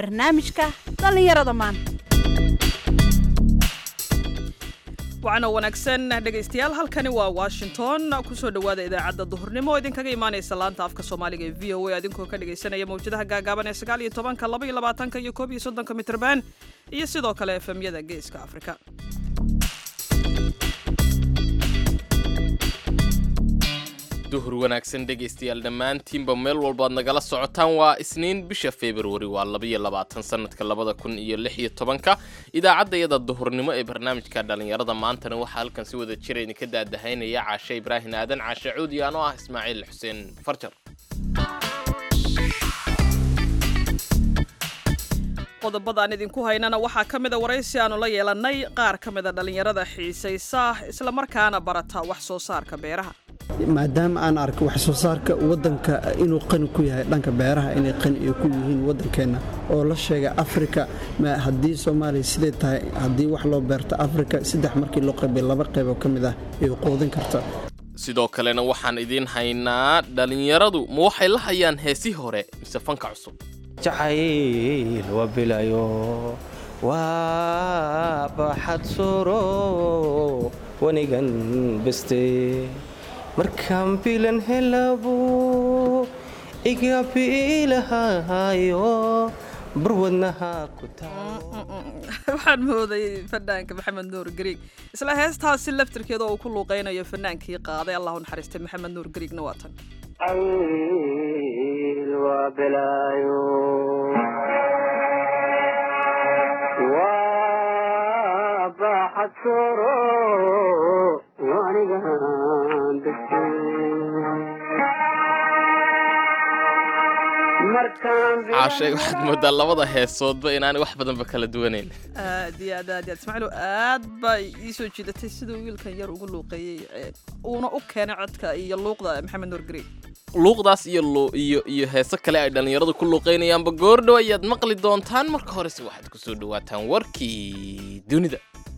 barnaamijka dhallinyarada maanta waxaana wanaagsan dhegaystayaal halkani waa washington kusoo dhowaada idaacadda duhurnimo oo idinkaga imaanaysa laanta afka soomaaliga ee v o a adinkoo ka dhegaysanaya mawjadaha gaagaaban ee sagaal iyo tobanka laba iyo labaatanka iyo koob iyo soddonka mitrban iyo sidoo kale efemyada geeska afrika duhur wanaagsan dhegaystayaal dhammaantiinba meel walbaad nagala socotaan waa isniin bisha februari waa labayo labaatan sanadka labada kun iyo lix iyo tobanka idaacadda iyada duhurnimo ee barnaamijka dhallinyarada maantana waxaa halkan si wada jira idinka daadahaynaya caashe ibraahin aadan caashe cuudi anoo ah ismaaciil xuseen farjar qodobadaan idinku haynana waxaa ka mida waraysi aanu la yeelannay qaar ka mida dhallinyarada xiisaysa islamarkaana barata wax soo saarka beeraha maadaama aan arko wax soo saarka waddanka inuu qani ku yahay dhanka beeraha inay qani ay ku yihiin waddankeenna oo la sheega afrika haddii soomaaliya siday tahay haddii wax loo beerto afrika saddex markii loo qaybay laba qaybo ka mid ah ay quudin karta sidoo kalena waxaan idiin haynaa dhallinyaradu ma waxay la hayaan heesii hore mise fanka cusub jacayl waa bilayo waa baxad suro wanigan beste markaan bilan helabo iga biilahayo barwadnaha ku waxaan mooday fanaanka maxamed nuur gariig isla heestaasi laftirkeeda oo uu ku luuqaynayo fanaankii qaaday allahu naxariistay maxamed nuur gariigna waa tan caashay waxaad moodaa labada heesoodba inaanay wax badanba kala duwanayn aad iyo aad aad iyo aad ismaaciilo aad baa ii soo jiidatay siduu wiilkan yar ugu luuqeeyey uuna u keenay codka iyo luuqda maxamed nuur gariig luuqdaas iyo iyo iyo heeso kale ay dhallinyaradu ku luuqaynayaanba goordhow ayaad maqli doontaan marka horese waxaad ku soo dhawaataan warkii dunida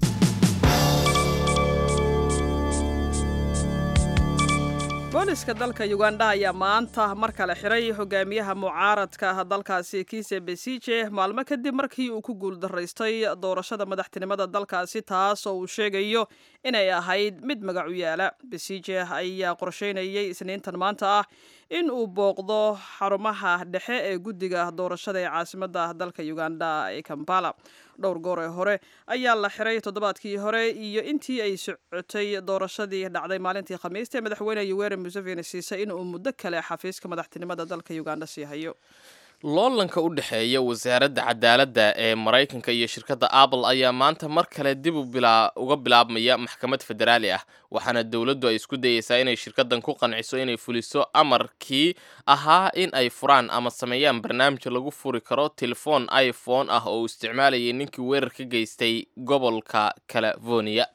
booliska dalka uganda ayaa maanta mar kale xiray hogaamiyaha mucaaradka ah dalkaasi kiise besije maalmo kadib markii uu ku guuldaraystay doorashada madaxtinimada dalkaasi taas oo uu sheegayo inay ahayd mid magac u yaala besije ayaa qorsheynayay isniintan maanta ah in uu booqdo xarumaha dhexe ee guddiga doorashada ee caasimadda dalka uganda ee kampala dhowr goor ee hore ayaa la xiray toddobaadkii hore iyo intii ay socotay doorashadii dhacday maalintii khamiista ee madaxweyne yoweri museveni siisay in uu muddo kale xafiiska madaxtinimada dalka uganda sii hayo loolanka u dhexeeya wasaaradda cadaaladda ee maraykanka iyo shirkadda apple ayaa maanta mar kale dib uga bilaabmaya maxkamad federaali ah waxaana dowladdu ay isku dayeysaa inay shirkaddan ku qanciso inay fuliso amarkii ahaa in ay furaan ama sameeyaan barnaamij lagu furi karo telefoon iphone ah oo uu isticmaalayay ninkii weerar ka geystay gobolka california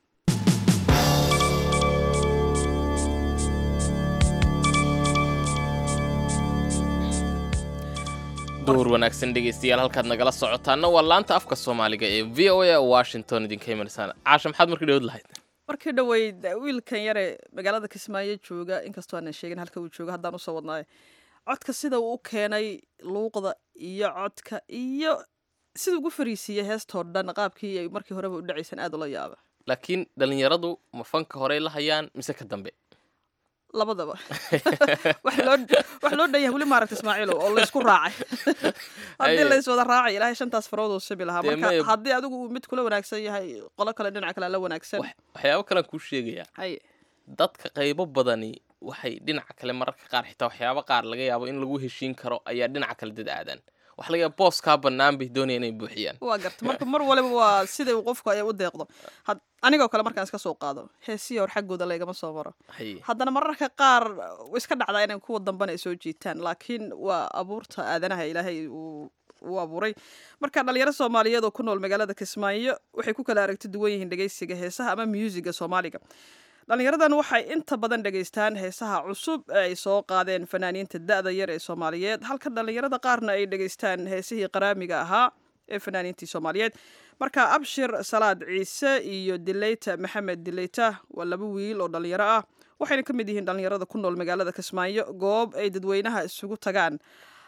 duhur wanaagsan dhegaystayaal halkaad nagala socotaana waa laanta afka soomaaliga ee v o a washington idinka imaneysaan caasha maxaad markii dhawad lahayd markii dhoweyd wiilkan yare magaalada kismaayo jooga inkastoo aanan sheegin halka uu jooga haddaan usoo wadnaayo codka sida uu u keenay luuqda iyo codka iyo sida ugu fariisiiyey heestoo dhan qaabkii ay markii horeba u dhacaysan aad ula yaaba laakiin dhallinyaradu ma fanka horey la hayaan mise ka dambe labadaba wax loo dhan yahay weli maaragta ismaaciilo oo laysku raacay haddii layswada raacay ilaahay shantaas farood uu sibi lahaa marka haddii adigu uu mid kula wanaagsan yahay qolo kale dhinac kale la wanaagsan waxyaabo kalean kuu sheegayaa haye dadka qaybo badani waxay dhinaca kale mararka qaar xitaa waxyaabo qaar laga yaabo in lagu heshiin karo ayaa dhinaca kale dad aadaan waxa laga yaaba booskaa bannaan bay doonaya inay buuxiyaan waa garta marka mar waliba waa siday uu qofku ay u deeqdo anigoo kale markaan iska soo qaado heesiya hor xaggooda laygama soo maro haddana mararka qaar iska dhacdaa inay kuwa dambana ay soo jiitaan laakiin waa abuurta aadanaha ilaahay uu uu abuuray marka dhalinyaro soomaaliyeed oo ku nool magaalada kismaayo waxay ku kala aragti duwan yihiin dhegeysiga heesaha ama muusiga soomaaliga dhalinyaradan waxay inta badan dhegaystaan heesaha cusub ee ay soo qaadeen fanaaniinta da-da yar ee soomaaliyeed halka dhalinyarada qaarna ay dhegaystaan heesihii qaraamiga ahaa ee fanaaniintii soomaaliyeed marka abshir salaad ciise iyo dileyta maxamed dileyta waa laba wiil oo dhalinyaro ah waxayna ka mid yihiin dhalinyarada ku nool magaalada kismaayo goob ay dadweynaha isugu tagaan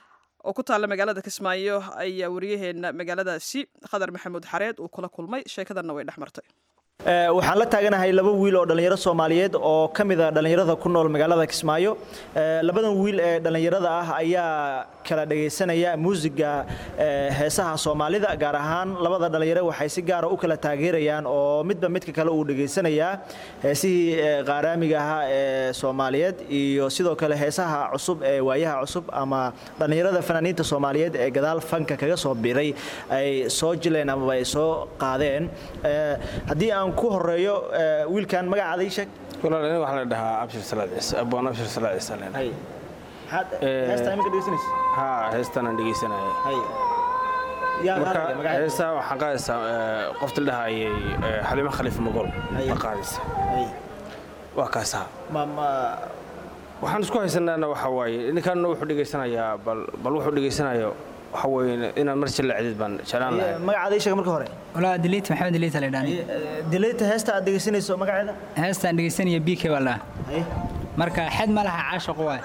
oo ku taalla magaalada kismaayo ayaa wariyaheenna magaaladaasi khadar maxamuud xareed uu kula kulmay sheekadanna way dhex martay waxaan la taaganahay laba wiil oo dhallinyaro soomaaliyeed oo ka mid a dhallinyarada ku nool magaalada kismaayo labadan wiil ee dhallinyarada ah ayaa kala dhagaysanaya muusiga heesaha soomaalida gaar ahaan labada dhallinyaro waxay si gaara u kala taageerayaan oo midba midka kale uu dhegaysanayaa heesihii qaaraamiga ahaa ee soomaaliyeed iyo sidoo kale heesaha cusub ee waayaha cusub ama dhallinyarada fanaaniinta soomaaliyeed ee gadaal fanka kaga soo biray ay soo jileen amaba ay soo qaadeen haddii aan ku horeeyo wiilkan magacaada ii sheeg walaalani waxaa la dhahaa abshir salaad ciise abwaan abshir salaad ciise leen hay maxaad heestaa imika dhegeysanaysa haa heestaanaan dhegeysanaya hay yaa marka qaadaya magaceeda heestaa waxaan qaadaysaa qofta la dhahayay xaliimo khaliif magol Hay. ma qaadaysa hay waa kaasaa ma ma waxaan isku haysanaana waxa waaye ninkanna wuxuu dhegaysanayaa bal bal wuxuu dhegaysanayo waxa weeye inaad mar jilla cidid baan jeclaan lahay magacaada ii sheeg marka hore walaa diliit maxamed diliit la dhaani dileeta heesta aad dhegeysanayso magaceeda heestaan dhegeysanaya b k baa la hay marka xed ma laha caashaqu waay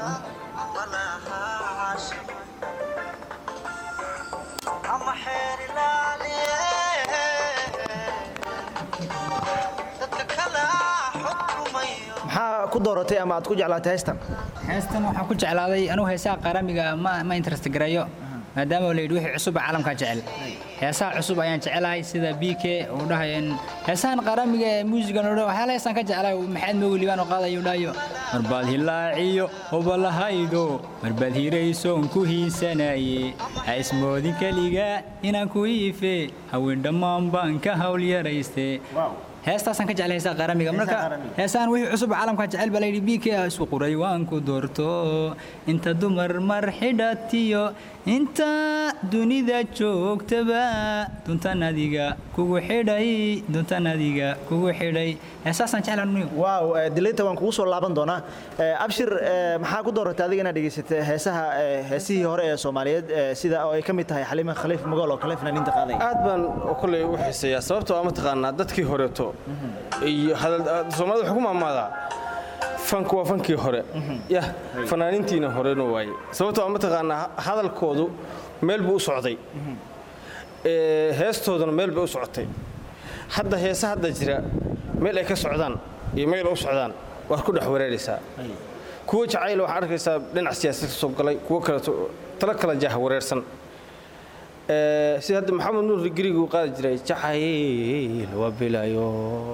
maxaa ku dooratay ama aad ku jeclaatay heestan heestan waxaan ku jeclaaday anugu heesaha qaaramiga ma ma interest gareeyo maadaama la yidhi wixii cusub caalamkaa jecel heesaha cusub ayaan jecelahay sida b k uu dhahay heesahan qaaramiga ee muusigan oo dhan waxyaala heesaan ka jeclahay maxamed mogi liibaan oo qaadayo uu dhahayo marbaad hilaaciyo obalahaydo marbaad hiraysoon ku hiisanaye ha ismoodin keliga inaan ku iife haween dhammaan baan ka hawl yarayste heestaasaan ka jeclay heesaha qaaramiga marka qaaramiga. heesaan wixii cusub caalamka jecel baa layidhi bk isku quray waan ku doorto inta dumar mar xidhatiyo inta dunida joogtaba duntan adiga kugu xidhay duntan adiga kugu xidhay heesaasaan jeclaan niyo waaw dileeta waan kugu soo laaban doonaa Eh, abshir eh, maxaa ku dooratay adiga inaad dhegeysatay heesaha eh, heesihii hore ee soomaaliyeed eh, sida oo ay ka mid tahay xaliima khaliif magool oo kale fanaaniinta qaaday aad baan kolley u xiiseeyaa sababtoo ah mataqaanaa dadkii horeeto iyo hadal- soomaalida waxay ku maamaadaa fanku waa fankii hore yah fanaaniintiina horena waaye sababtoo ah mataqaanaa hadalkoodu meel buu u socday Ee, heestooduna meel bay u socotay hadda heese hadda jira meel ay ka socdaan iyo meel ay u socdaan waad ku dhex wareeraysaa kuwa jacayl waxaa arkaysaa dhinac siyaasad ka soo galay kuwo kaleeto talo kala jaah wareersan Ee, sida hadda maxamed nuur giriga uu qaadi jiray jacayl waa bilayo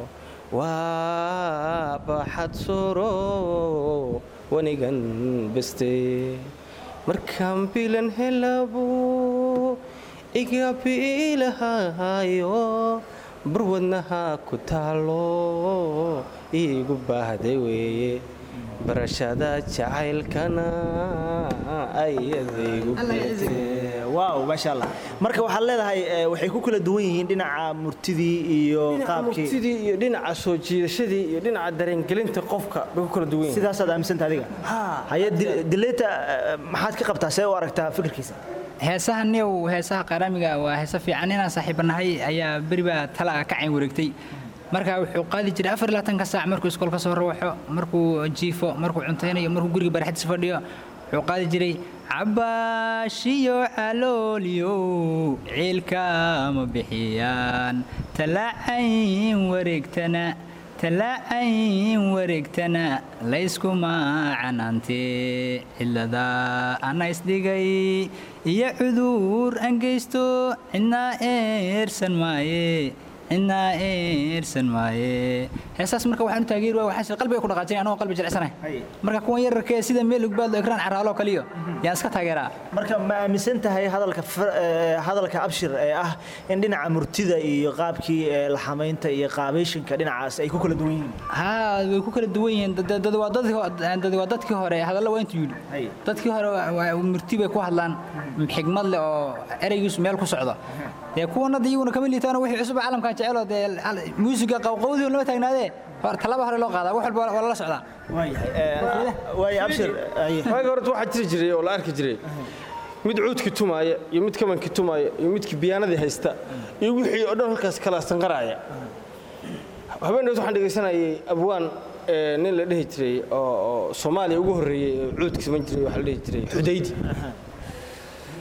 waa baxad soro wanigan beste markaan bilan helabo iga biilahayo barwadnaha ku taalo iigu baahday weeye barashada jacaylkana ayadaygu beertee waaw maasha allah marka waxaad leedahay eh, waxay ku kala duwan yihiin dhinaca murtidii iyo dhinaca qaabkii murtidii iyo dhinaca soo jiidashadii iyo dhinaca dareengelinta qofka bay ku kala duwan yihiin sidaasaad aaminsanta adiga haye Dil- dileeta eh, maxaad ka qabtaa see u aragtaa fikirkiisa heesaha niyow heesaha qaaramiga waa heese fiican inaan saaxiibanahay ayaa beri baa tala ka cayn wareegtay marka wuxuu qaadi jiray afar iyo labaatanka saac markuu iskool ka soo rawaxo markuu jiifo markuu cuntaynayo markuu guriga baraxdiisa fadhiyo wuxuu qaadi jiray cabaashiyo calooliyo ciilka ma bixiyaan talaacayn wareegtana talaacayn wareegtana layskuma canaante cilada ana isdhigay iyo cudur aan geysto cidna eersan maaye cidna eersan maaye heesaas marka waxaan u taageeri waay waxaan sir qalbiga ku dhaqaajinay anagoo qalbi jilicsanahay marka kuwan yararkee sida meel ugbaadlo ekraan caraaloo kaliyo yaan iska taageeraa marka ma aaminsan tahay hadalka fir- eh, hadalka abshir ee ah in dhinaca murtida iyo qaabkii eh, laxamaynta iyo qaabeyshinka dhinacaas ay ku kala duwan yihiin haa way ku kala duwan yihiin dad- dad- dad waa dadkii ho- dad waa dadkii hore hadallo waa intuu Hay. yidhi dadkii hore waa- waa murti bay ku hadlaan xigmad leh oo ereygiisu meel ku socdo dee kuwan hadda iyaguna kama liitaano wixii cusub caalamkan jeceloo dee al- muusiga qawqawdii lama taagnaadee hor talaba hore loo qaadaa wax walba waa lala socdaa waayahay eh, waayo abshir haye. waaga horta waxaa jiri jiray oo la arki jiray mid cuudki tumaaya iyo mid kabanki tumaaya iyo midki biyaanadii haysta iyo wixii oo dhan halkaas kala sanqaraaya habeenays waxaan dhegaysanayay abwaan ee, nin la dhihi jiray oo oo soomaaliya ugu horreeyey oo cuudki saman jiray waxaa la dhihi jiray xudaydi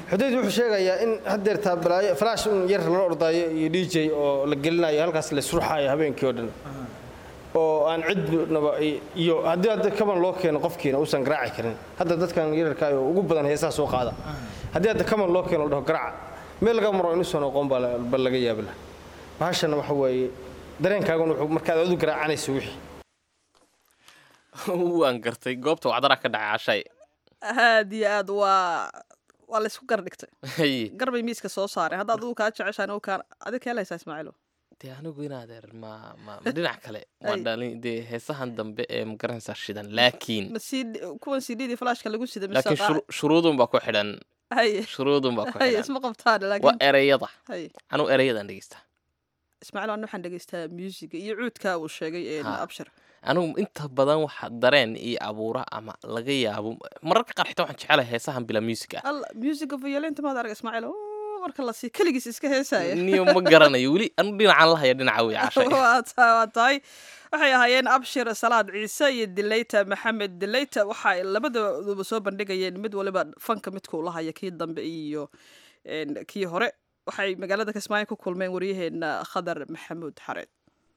xudeyd wuxuu sheegayaa in haddeertaa balaayo falaash un yar lala ordaayo iyo d j oo la gelinayo halkaas la isruxaayo habeenkii oo dhan oo aan cidnaba iyo haddii hadda kaban loo keeno qofkiina uusan garaaci karin hadda dadkan yararka oo ugu badan heesaa soo qaada haddii hadda kaban loo keeno la dhaho garaaca meel laga maro inuusan aqoon baa laga yaabi laha bahashana waxa weeye dareenkaaguna wuxuu markaad adu garaacanayso wixii waan gartay goobta wacdaraa ka dhacay cashay aad iyo aad waa waa laysku gardhigtay Haye. garbay miiska soo saareen haddaad adigu kaa jeceshaan oo kaan adig kee laysaa ismaaciilo dee anigu inaadeer ma ma ma dhinac kale ma Ay. dhalin dee heesahan dambe ee magaranaysaa shidan laakiin ma sii kuwan cdii flashka lagu sida mise laakiin qaa- shuru- shuruudun baa ku xidhan haye shuruudun baa ku haye xidhan isma qabtaan waa laakiin ereyada haye anuu ereyadan dhegeystaa ismaaciil aan waxaan dhegeystaa musiga iyo cuudka uu sheegay ee Ha. abshir anigu inta badan waxa dareen iyo abuura ama laga yaabo mararka qaar xitaa waxaan jecelahay heesahan bila music ah alla musiga violenta maad arag ismaaciil oo marka la sii keligiis iska heesaya niyo ma garanayo weli anu dhinacaan lahaya dhinaca wey cashay waa ta- waa tahay waxay ahaayeen abshir salaad ciise iyo dileyta maxamed dileyta waxa ay labadooduba soo bandhigayeen mid waliba fanka midkuu lahaya kii dambe iyo een, kii hore waxay magaalada kismaayo ku kulmeen waryaheena khadar maxamuud xareed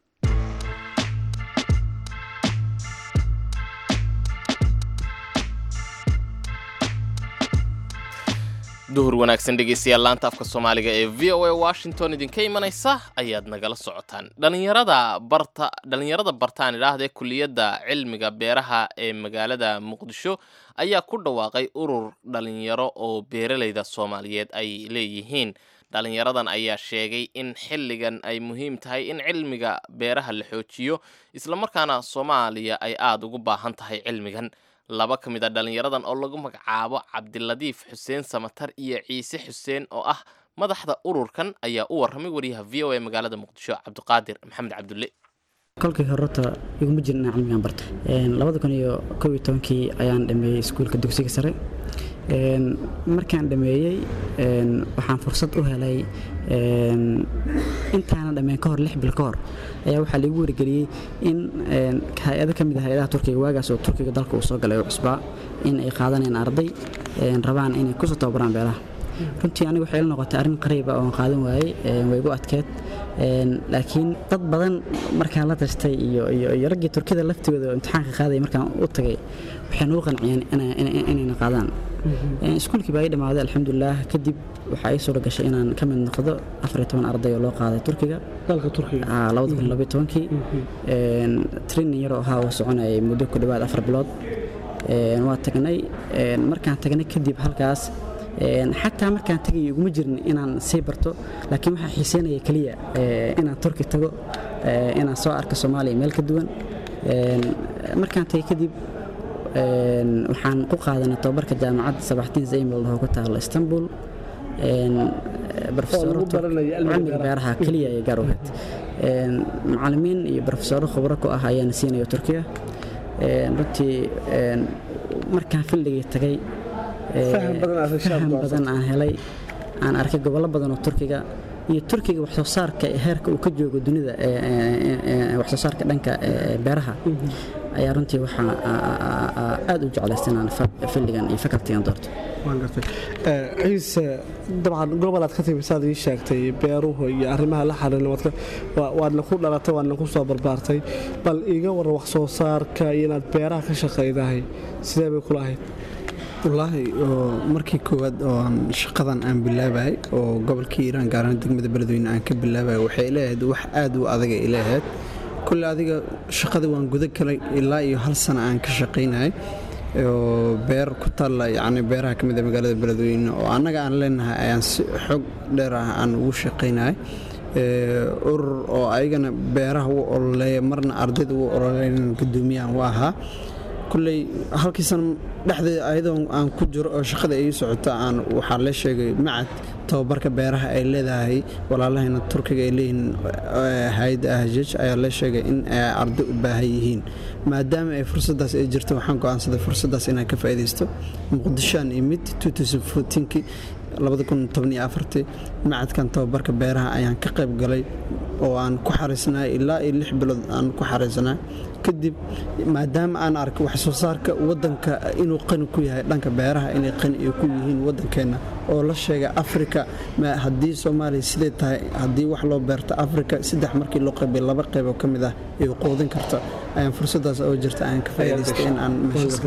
duhur wanaagsan dhegeystayaal laanta afka soomaaliga ee v o a washington idinka imanaysa ayaad nagala socotaan dhalinyarada barta dhalinyarada bartaan idhaahdee kuliyadda cilmiga beeraha ee magaalada muqdisho ayaa ku dhawaaqay urur dhalinyaro oo beeralayda soomaaliyeed ay leeyihiin dhalinyaradan ayaa sheegay in xilligan ay muhiim tahay in cilmiga beeraha la xoojiyo islamarkaana soomaaliya ay aada ugu baahan tahay cilmigan laba ka mid a dhalinyaradan oo lagu magacaabo cabdiladiif xuseen samatar iyo ciise xuseen oo ah madaxda ururkan ayaa u warramay wariyaha v o a magaalada muqdisho cabdiqaadir maxamed cabdulle kolkii horeta iguma jirin inaan cilmigan barto Een, labada kun iyo kow iyo tobankii ayaan dhameeyey iskuulka dugsiga sare Een, markaan dhameeyey een, waxaan fursad u helay een, intaana dhameen ka hor lix bil ka hor ayaa waxaa liigu wargeliyey in een, hay-ado ka mid ah hay-adaha turkiga waagaas oo turkiga dalka uu soo galay oo cusbaa in ay qaadanayaan arday een, rabaan inay kusoo tababaraan beeraha runtii aniga waxay ila noqotay arrin qariiba oon qaadan waayey een, way igu adkeed Een, laakiin dad badan markaan la tashtay iyo iyo iyo raggii turkida laftigooda oo imtixaanka qaadaya markaan u tagay waxay nagu qanciyeen ina- ina- inayna qaadaan Een, iskuulkii baa ii dhammaaday alxamdulilaah kadib waxaa ii suura gashay inaan ka mid noqdo afar iyo toban arday oo loo qaaday turkiga dalka turkiga Ah, labada kun labayo tobankii Een, training yaroo ahaa oo soconayay muddo ku dhowaad afar bilood Een, waa tagnay Een, markaan tagnay kadib halkaas Een, xataa markaan tagay iguma jirin inaan sii barto laakiin waxaa xiiseynaya keliya ee, inaan turki tago ee, inaan soo arko soomaaliya meel ka duwan Een, markaan tagay kadib een, waxaan ku qaadanay tababarka jaamacadda sabaxtiin zaymil oo ku taala istanbul Een, profesoro lagu Turk- baranayo cilmiga cilmiga beeraha keliya ay gaar u ahayd Een, macallimiin iyo profesoro khubro ku ah ayaana siinaya turkiga Een, runtii een, markaan fildigii tagay ee, Faham badan aad heshay faham aad badan aan helay aan arkay gobollo badan oo turkiga iyo turkiga wax soo saarka heerka uu ka joogo dunida ee, ee, ee, wax soo saarka dhanka ee, beeraha ayaa runtii waxaa aa- aa- aa- aad u jeclaystay inaan fa- fildigan iyo facultigan doorto waan gartay Eh, ciise dabcan gobol aad ka timi saad ii sheegtay beeruhu iyo arrimaha la xiriira waad ka- waa- waadna ku dhalatay waadna ku soo barbaartay bal iiga waran wax soo saarka iyo inaad beeraha ka shaqaydahay sidee bay kula ahayd wallaahi oo markii koowaad oo aan shaqadan aan bilaabayay oo gobolkii iiraan gaaraan degmada beledweyne aan ka bilaabayay waxay leeyahayd wax aad u adag ay leeyahayd kulle adiga shaqada waan guda galay ilaa iyo hal sano aan ka shaqaynayay oo beer ku taalla yacni beeraha ka mid a magaalada beledweyne oo annaga aan leenahay ayaan si xog dheer ah aan ugu shaqaynayay Ee, urur oo ayagana beeraha u ololeeya marna ardayda u ololeyn guddoomiyahan u ahaa kulley halkii sano dhexdeeda ayadoo aan ku jiro oo shaqada ay socoto aan waxaa la sheegay macad tababarka beeraha ay leedahay walaalahayna turkiga ay leeyihiin eh, hay-adda ahjaj ayaa la sheegay in ay arday u baahan yihiin maadaama ay fursadaas ay jirto waxaan go'aansaday fursadaas inaan ka faa'iidaysto muqdishoaan imid 2014kii macadkan tababarka beeraha ayaan ka qayb galay oo aan ku xariisnaa ilaa iyo lix bilood aan ku xariisnaa kadib maadaama aan arkay wax soo saarka wadanka inuu qani ku yahay dhanka beeraha inay qani ay ku yihiin wadankeena oo la sheega afrika haddii soomaaliya siday tahay haddii wax loo beerto afrika saddex markii loo qaybay laba qeybo ka mid ah ay quudin karto ayaan fursadaas oo jirta aan ka faa'iidaystay in aan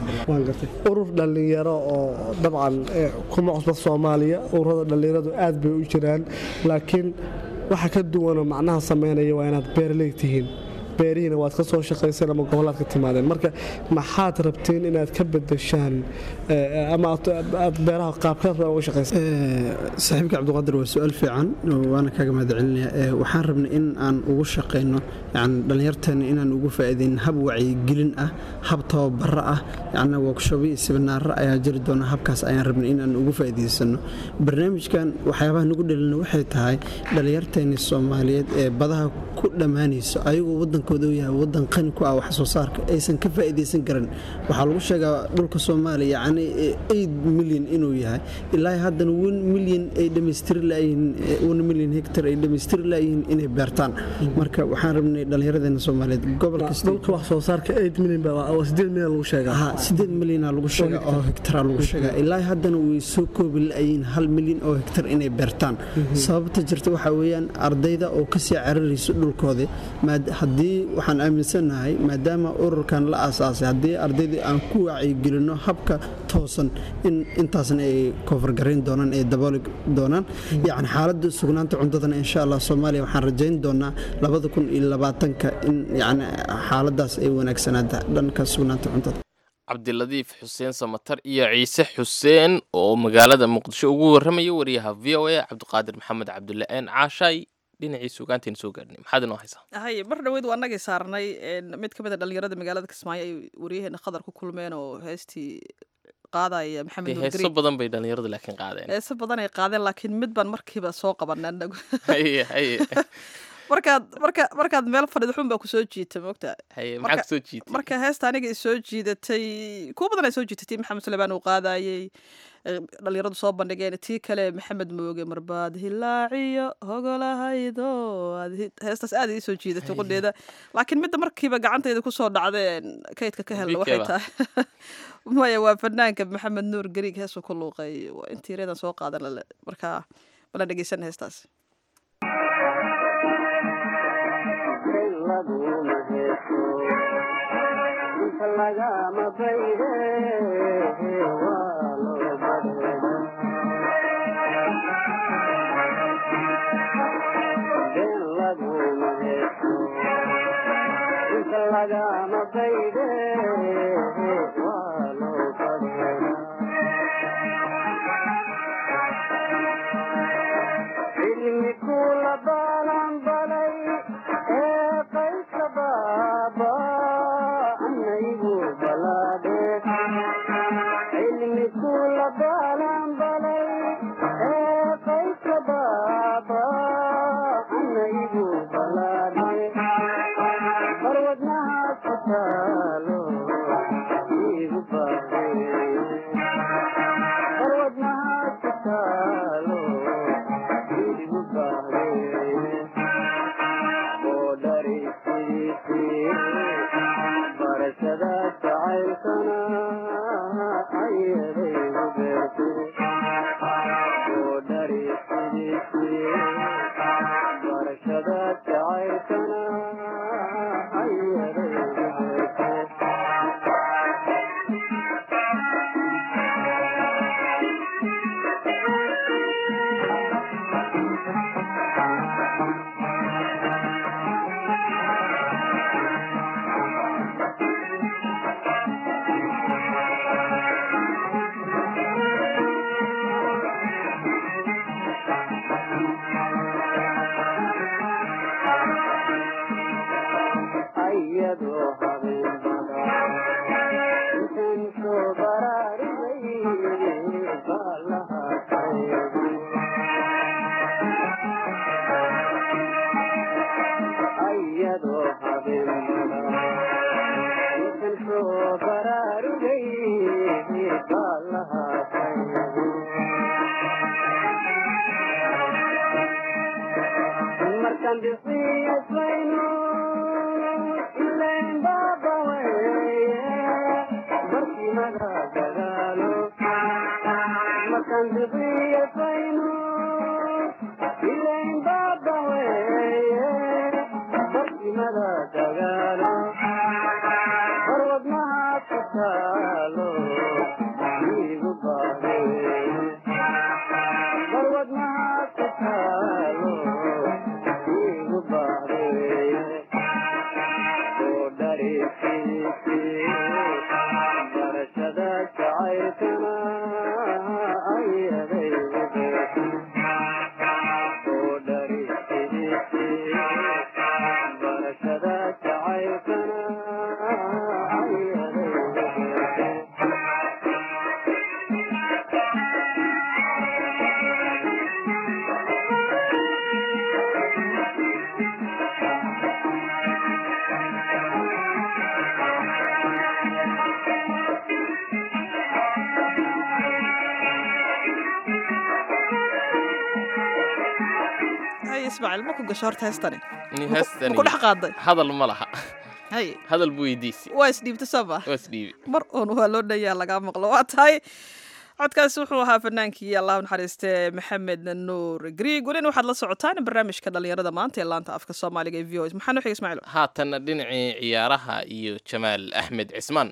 urur dhallinyaro oo dabcan kuma cusbad soomaaliya ururada dhallinyaradu aad bay u jiraan laakiin waxa ka duwanoo macnaha samaynaya waa inaad beerley tihiin beerihiina waad ka soo shaqayseen ama gobolaad ka timaadeen marka maxaad rabtiin inaad ka bedeshaan ama aad beeraha qaabkaad uga shaqaysa saaxiibka cabdiqaadir waa su-aal fiican waana kaaga mahad celinaya waxaan rabnay in aan ugu shaqayno yani dhallinyarteena inaan ugu faa'iideyn hab wacyigelin ah hab tababaro ah yani workshobi iyo sibinaaro ayaa jiri doona habkaas ayaan rabnay inaan ugu faa'iidaysano barnaamijkan waxyaabaha nagu dhalina waxay tahay dhallinyarteeni soomaaliyeed ee badaha ku dhammaanayso ayagoo wadankooda u yahay wadan qani ku ah wax soo saarka aysan ka faa'iidaysan karin waxaa lagu sheegaa dhulka soomaaliya yacni eight milyan inuu yahay ilaa haddana one milyan ay dhammaystiri laayihiin one milyan hectar ay dhammaystiri laayihiin inay beertaan marka waxaan rabnay dhallinyaradeena soomaaliyeed gobol kasta dhulka wax soo saarka eight milyan baa sideed milyan lagu sheegaa ha sideed milyana lagu sheegaa oo hektaraa lagu sheegaa ilaa haddana way soo koobi la'ayiin hal milyan oo hektar inay beertaan sababta jirta waxaa weeyaan ardayda oo kasii cararayso dhulkoodii haddii waxaan aaminsanahay maadaama ururkan la aasaasay haddii ardaydii aan ku wacyigelinno habka toosan in intaasna ay koonfargarayn doonaan ay dabooli doonaan yacni xaaladda sugnaanta cuntadana insha allah soomaaliya waxaan rajayn doonaa labada kun iyo labaatanka in yacni xaaladdaas ay wanaagsanaata dhanka sugnaanta cuntada cabdiladiif xuseen samatar iyo ciise xuseen oo magaalada muqdisho ugu warramaya wariyaha v o a cabdiqaadir maxamed cabdulle een caashaay dhinacii sugaanteen soo gaarnay maxaad inoo haysaa hay mar dhaweyd waa nagii saarnay mid ka mid a dhallinyarada magaalada kismaayo ay wariyaheena khadar ku kulmeen oo heestii qaadaya maxamed nuur heeso badan bay dhallinyaradu laakiin qaadeen heeso badan ay qaadeen laakiin mid baan markiiba soo qabanay anagu haye haye markaad marka markaad meel fadhida xun baa kusoo jiita moogta haye maxaa kusoo jiitay marka heesta aniga i soo jiidatay kuwa badan ay soo jiitatay maxamed suleymaan uu qaadayey dhalinyaradu soo bandhigeen tii kale maxamed mooge marbaad hilaaciyo hogolahaydo heestaas aad ii soo jiidatay qudheeda laakiin midda markiiba gacantayda kusoo dhacdeen kaydka ka helna waxay tahay maya waa fanaanka maxamed nuur gariig heesuu ku luuqay intii reedan soo qaadan lale marka bala dhegeysan heestaas lagama bayde waa loo badheeda been laguma heeso inta lagama bayde waa loo badheeda cilmi kula balan balay ee qaysa baaba anaygu balaadhe cilmi kula balan balay ee qaysa baaba anaygu balaadhe barwadnaha kutaalo igu baade barwadnaha kutaalo igu baade barashada jacaylkana ayadaygu beerte oo dhari sidiisii barashada jacaylkana ayadaygu beerte ayadoo habeen badan intan soo baraarigay baalaha qaybi ayadoo habeen badan intan soo baraarigay baalaha qaybi markaan bixiyasayno ilayn baaba weeye barkimada dagaalo markaan bixiyas dagaalo barwadnaha ku taalo igu baade barwadnaha ku taalo igu baade oo dhariifiisi barashada jacaylkana ayadaygu beesan oo dhariifiisi barashada jacaylkana ayadaygu beesan hay ismaaciil ma ku gasho horta heestani Ni Ma ku- heestani ma ku dhex qaaday hadal ma laha hay hadal buu weydiisi waa isdhiibta soo ma waa isdhiibi mar uun waa loo dhayaa lagaa maqlo waa tahay codkaasi wuxuu ahaa fanaankii allah naxariiste maxamed nuur griig welina waxaad la socotaan barnaamijka dhalinyarada maanta ee laanta afka soomaaliga ee v o s maxaa noo xiga ismaaciil haatanna dhinacii ciyaaraha iyo jamaal axmed cismaan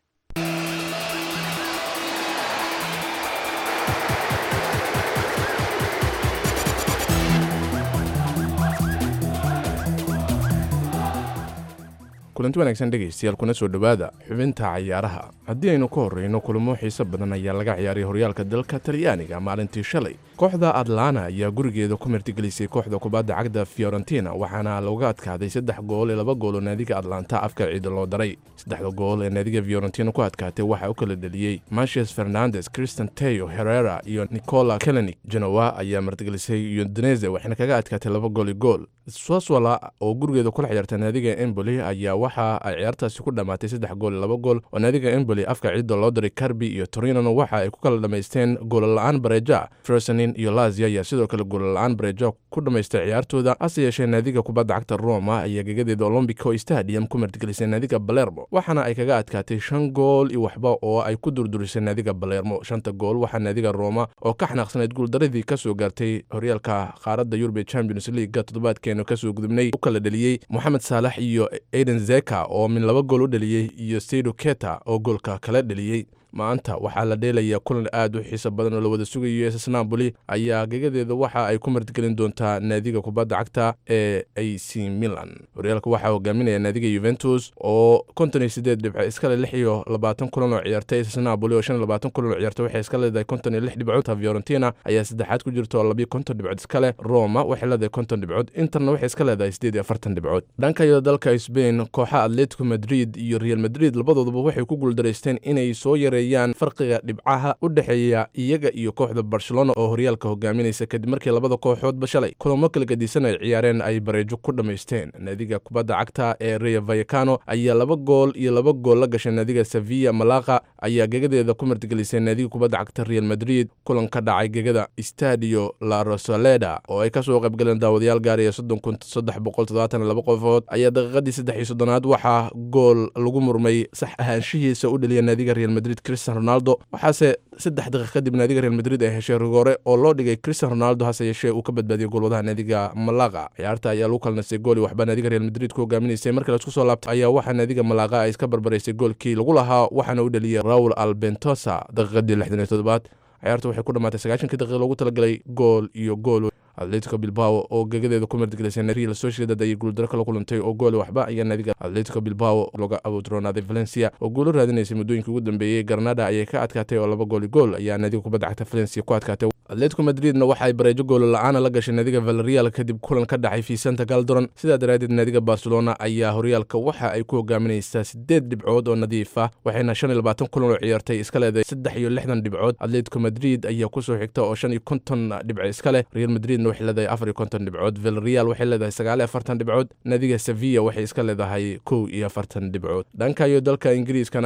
kulanti wanaagsan dhegaystayaal kuna soo dhowaada xubinta cayaaraha haddii aynu ka horreyno kulamo xiiso badan ayaa laga ciyaaray horyaalka dalka talyaaniga maalintii shalay kooxda atlana ayaa gurigeeda ku martigelisay kooxda kubadda cagda fiorentina waxaana looga adkaaday saddex gool ee laba gool oo naadiga atlanta afka ciida loo daray saddexda gool ee naadiga fiorentina ku adkaatay waxaa u kala dheliyey marcius fernandes christian teo herrera iyo nicola kelenik genowa ayaa martigelisay udinese waxayna kaga adkaatay laba gool i gool swaswala oo gurigeeda kula ciyaarta naadiga emboli ayaa waxa ay ciyaartaasi ku dhammaatay saddex gool iyo laba gool oo naadiga emboli afka ciidda loo diray karbi iyo torinona waxa ay ku kala dhammaysteen goolla'aan bareja fersonin iyo lazia ayaa sidoo kale goolla'aan bareja ku dhammaystay ciyaartooda hase yeeshee naadiga kubadda cagta roma ayaa gegadeeda olombico stadium ku martigelisay naadiga balermo waxaana ay kaga adkaatay shan gool iyo waxba oo ay ku durdurisay naadiga balermo shanta gool waxaa naadiga roma oo ka xanaaqsanayd guuldaradii ka soo gaartay horyaalka qaaradda yurube champions leaguega toddobaadkeenu kasoo gudubnay u kala dheliyey moxamed saalax iyo aiden zeka oo min laba gool u dheliyey iyo seido keta oo goolka kala dheliyey maanta waxaa la dheelayaa kulan aad u xiiso badan oo la wada sugayo ss napoli ayaa gegadeeda waxa ay ku martigelin doontaa naadiga kubadda cagta ee a c milan horyaalka waxaa hogaaminaya naadiga yuventus oo konton iyo sideed dhibco iskale lix iyo labaatan kulan oo ciyaartay ss napoli oo shan iyo labaatan kulan oo ciyaartay waxay iska leedahay konton iyo lix dhibcood fiorentina ayaa saddexaad ku jirta oo labiyo konton dhibcood iskale roma waxay leedahay konton dhibcood interna waxay iska leedahay sideed iyo afartan dhibcood dhanka iyo dalka spain kooxa atletico madrid iyo real madrid labadooduba waxay ku guuldaraysteen inay soo yareen farqiga dhibcaha u dhexeeya iyaga iyo kooxda barcelona oo horyaalka hogaaminaysa kadib markii labada kooxoodba shalay kulamo kala gadisan ay ciyaareen ay bareejo ku dhammaysteen naadiga kubadda cagta ee rea vayacano ayaa laba gool iyo laba gool la gashay naadiga sevilla malaqa ayaa gegadeeda ku martigelisay naadiga kubadda cagta real madrid kulan ka dhacay gegada stadio la rosaleda oo ay kasoo qaybgaleen daawadayaal gaaraya soddon kun saddex boqol toddobaatan iyo laba qofood ayaa daqiiqadii saddex iyo soddonaad waxaa gool lagu murmay sax ahaanshihiisa u dheliya naadiga real madrid cristian ronaldo waxaase saddex daqiiq kadib naadiga real madrid ay heshay rigoore oo loo dhigay cristian ronaldo hase yeeshee uu ka badbaadiyey goolwadaha naadiga malaqa ciyaarta ayaa lagu kala nastay gooli waxba naadiga real madrid ku hogaaminaysay marka laisku soo laabtay ayaa waxaa naadiga malaqa ay iska barbaraysay goolkii lagu lahaa waxaana u dheliyey raul albentosa daqiiqadii lixdan iyo toddobaad ciyaarta waxay ku dhammaatay sagaashankii daqiiq loogu talagalay gool iyo gool atletico bilbao oo gegadeeda ku martigelisay real sociedad ayay guuldaro kala kulantay oo gooli waxba ayaa naadiga atletico bilbao looga awoodroonaaday valencia oo guulo raadinaysay muddooyinkii ugu dambeeyey granada ayay ka adkaatay oo laba gooli gool ayaa naadiga kubadda cagta valencia ku adkaatay atletico madridna waxa ay bareejo goolo la-aana la gashay naadiga valerial kadib kulan ka dhacay vicenta caldoron sidaa daraaddeed naadiga barcelona ayaa horyaalka waxa ay ku hogaaminaysaa sideed dhibcood oo nadiif ah waxayna shan iyo labaatan kulan oo ciyaartay iska leedahay saddex iyo lixdan dhibcood atletico madrid ayaa kusoo xigta oo shan iyo konton dhibco iska leh real madridna waxay leedahay afar iyo konton dhibcood valerial waxay leedahay sagaal iyo afartan dhibcood naadiga sevilla waxay iska leedahay kow iyo afartan dhibcood dhanka iyo dalka ingiriiskana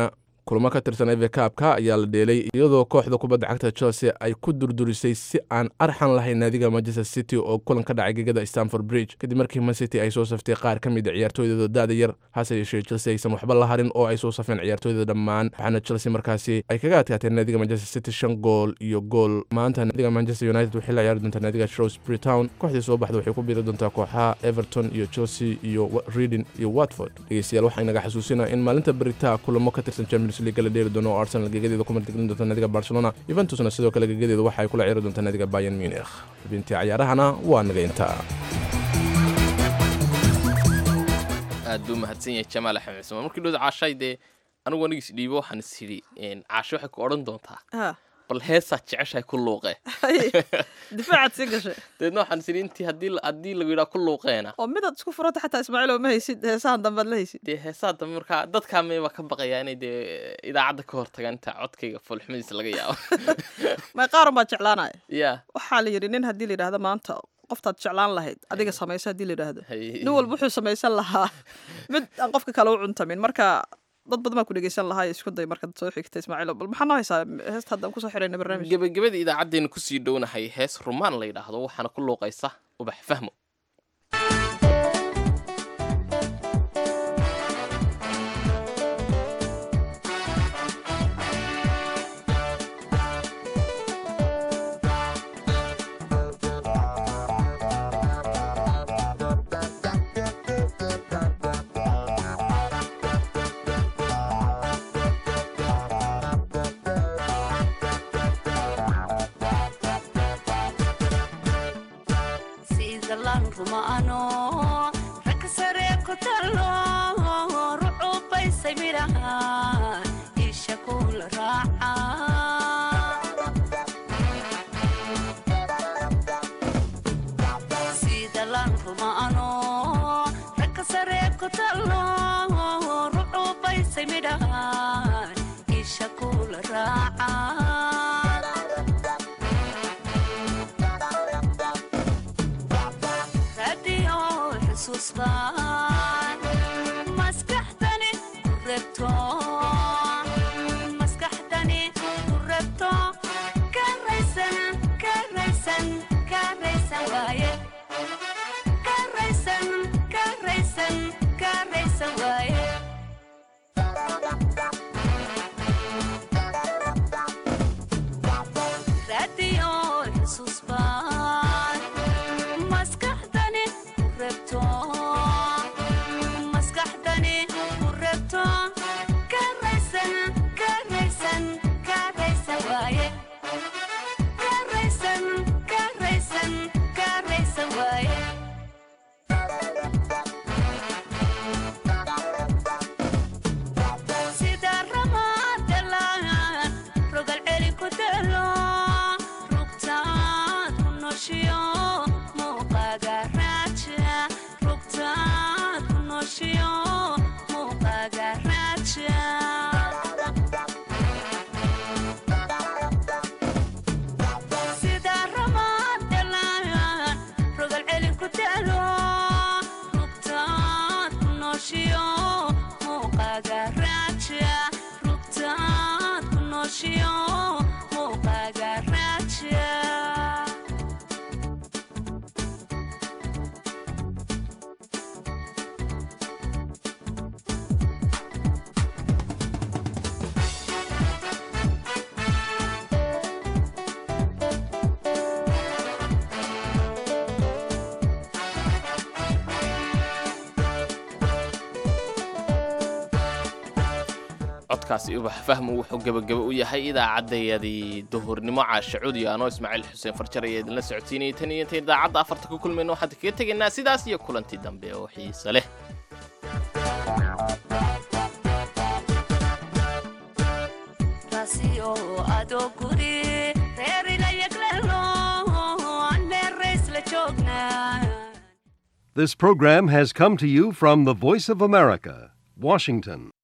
kulamo ka tirsan eve kaabka ayaa la dheelay iyadoo kooxda kubadda cagta chelsea ay ku durdurisay si aan arxan lahayn naadiga manchester city oo kulan ka dhacay gegada stanford bridge kadib markii man city ay soo saftay qaar ka mid a ciyaartooydooda da-da yar hase yeeshee chelsea aysan waxba la harin oo ay soo safeen ciyaartooyda dhammaan waxaana chelsea markaasi ay kaga adkaateen naadiga manchester city shan gool iyo gool maanta naadiga manchester united waxay la ciyaari doontaa naadiga shrewsbury town kooxdii soo baxda waxay ku biiri doontaa kooxaha everton iyo chelsea iyo reading iyo watford dhegeystayaal waxaa inaga xasuusinaa in maalinta beritaa kulamo ka tirsan champions league la dheeri doono oo arsenal gegadeeda ku martigelin doonta naadiga barcelona juventusna sidoo kale gegadeeda waxa ay kula ciyaari doontaa naadiga bayern munich xubintii cayaarahana waa naga intaa aad buu mahadsan yahay jamaal axmed cismaan markii dhowda caashay dee anigu anigiis dhiibo waxaan is idhi caasho waxay ku odhan doontaa Ha. bal heesaad jeceshahay ku luuqe difaacaad sii gashay deedna waxaan is idhi intii haddii la- haddii lagu yidhaa ku luuqeena oo midaad isku furata xataa ismaaciil oo ma haysid heesahan dambead la haysid dee heesaa dambe markaa dadkaa meebaa ka baqayaa inay dee idaacadda ka hor tagaan inta codkayga foolxumadiisa laga yaabo may qaarun baad jeclaanaya ya waxaa la yidhi nin haddii la yidhaahdo maanta qoftaad jeclaan lahayd adiga samayso haddii la yidhaahdo Hay. nin walba wuxuu samaysan lahaa mid aan qofka kale u cuntamin marka dad badan baa ku dhegeysan lahaa isku day markaad soo xigta ismaaciil bal maxaa noo haysaa heesta haddaan kusoo xirayna barnaamij gebagabada idaacaddeena kusii dhownahay hees rumaan la yidhaahdo waxaana ku luuqaysa ubax fahmo sida lan rumaano ragga sare ku talo rucubaysay midhaha isha kula raaca sida lan rumaano ragga sare ku talo rucubaysay midhaha isha kula raaca radio xusuusbaan maskaxdani ku rebto maskaxdani ku rebto ka raysan ka raysan ka raysan waaye ka raysan ka raysan ka raysan waaye radio xusuusbaan maskaxdani ku rebto maskaxdani ku rebto ka raysan ka raysan ka raysan waaye ka raysan ka raysan ka raysan waaye sida ramaadalaan rogal celi ku dalo rugtaad ku noshiyo muuqaaga raaja rugtaad ku noshiyo muuqaaga raaja sida ramaadalaan rogal celi ku dalo rugtaad ku noshiyo muuqaaga raaja rugtaad ku noshiyo muuqaaga raaja codkaasi ubax fahmo wuxuu gebagaba u yahay idaacaddayadii duhurnimo caasha cudi anoo ismaaciil xuseen farjar ayaa idinla socodsiinayay tan iyo intayn idaacadda afarta ku kulmayno waxaan kaga tegaynaa sidaas iyo kulantii dambe oo xiise leh taasi oo adoo guri reerina yaglelo aan meerays la joognaa This program has come to you from the Voice of America, Washington.